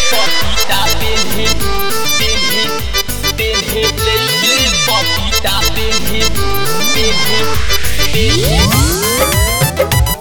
पपीता पेन्हे पेन्हे पेन्हे लइके पपीता पेन्हे पेन्हे पेन्हे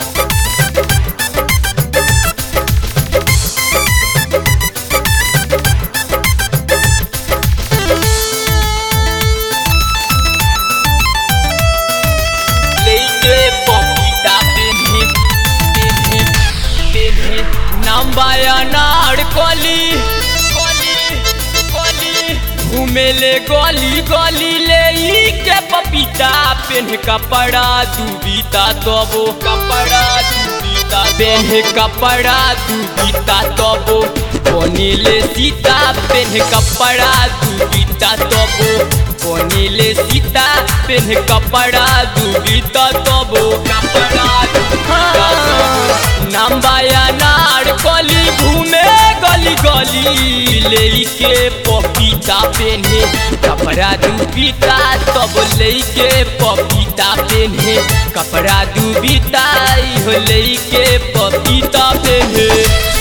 लइके पपीता पेन्हे पेन्हे पेन्हे नाम बाया नाड़ कली कली कली घूमेले गली गली ले ई के पपीता पेन्ह कपड़ा दुबीता तबो कपड़ा दुबीता पेन्ह कपड़ा दुबीता तबो बनिले सीता पेन्ह कपड़ा दुबीता तबो बनिले सीता पेन्ह कपड़ा दुबीता तबो कपड़ा दुबीता तबो नाम्बाया नार कली घूमे गली गली लेके पपीता पेन्हे कपड़ा दुबीता तब लेके पपीता पेन्हे कपड़ा दुबीता इहो लेके पपीता पेन्हे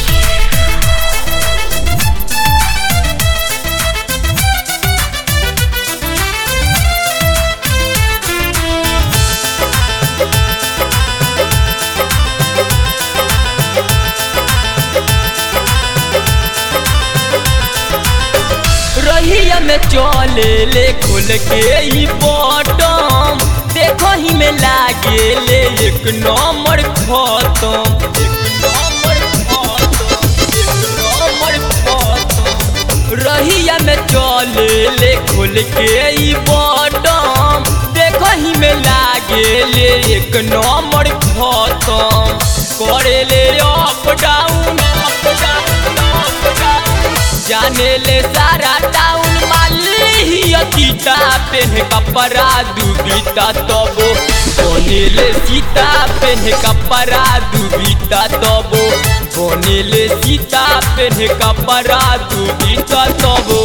रहिया में चले ले खोल के ई बटम देखो ही में लागे ले एक नंबर खत्म एक नंबर खत्म एक नंबर खत्म रहिया में चले ले खोल के ई बटम देखो ही में लागे ले एक नंबर खत्म करे ले up down up down up down जाने ले सारा टाउन माली अतीता पेन कपड़ा दुबीता तबो बने ले सीता पेन कपड़ा दुबीता तबो बने ले सीता पेन कपड़ा दुबीता तबो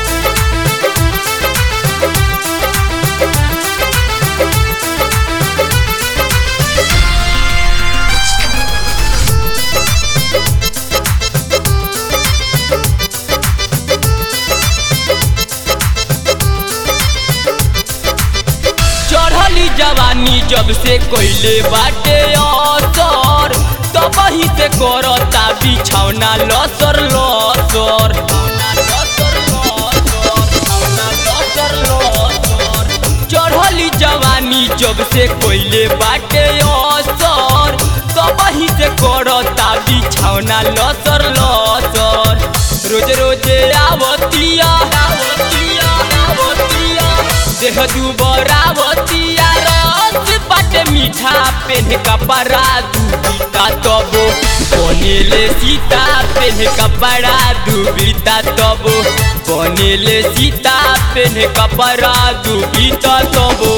चढ़ली जवानी जब से कोइले बाटे असर तब ही से करता बिछौना लसर लसर चढ़ली जवानी जब से कोइले बाटे असर तब ही से करता बिछौना लसर लसर रोज रोज आवतिया आवतिया आवतिया देह दुबरावतिया रस बाटे मीठा पेन कपड़ा दुबीता तबो बनेले सीता पेन कपड़ा दुबीता तबो बनेले सीता पेन कपड़ा दुबीता तबो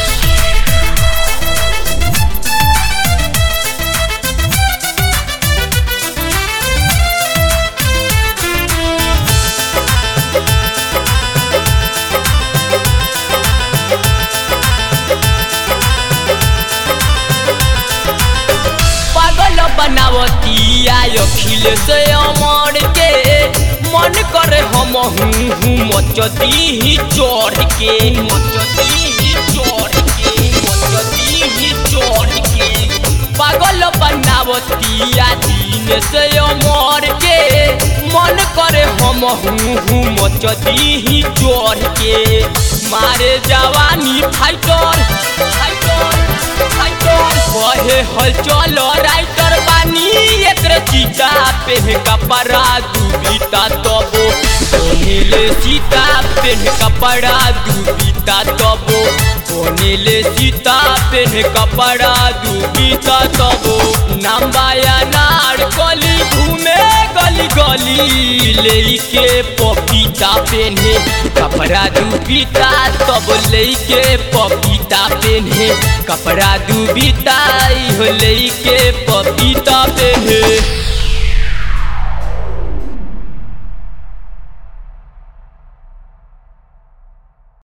पागल बनावतिया अखिल से अमर के मन करे हम हूँ मचती ही चढ़ के मचती ही चढ़ के मचती ही चढ़ के पागल बनावतिया दिन से अमर के मन करे हम हूँ मचती ही चढ़ के मारे जवानी फाइटर फाइटर फाइटर कहे हल चलो राइटर बानी एकरे चीता पेन कपड़ा दुबीता तबो बनेले सीता पेन कपड़ा दुबीता तबो बनेले सीता पेन कपड़ा दुबीता तबो नाम्बाया नार कली घूमे गली गली लेके पपीता पेन्हे कपड़ा दुबीता तब लेके पपीता पेन्हे कपड़ा दुबीता इहो लेके पपीता पेन्हे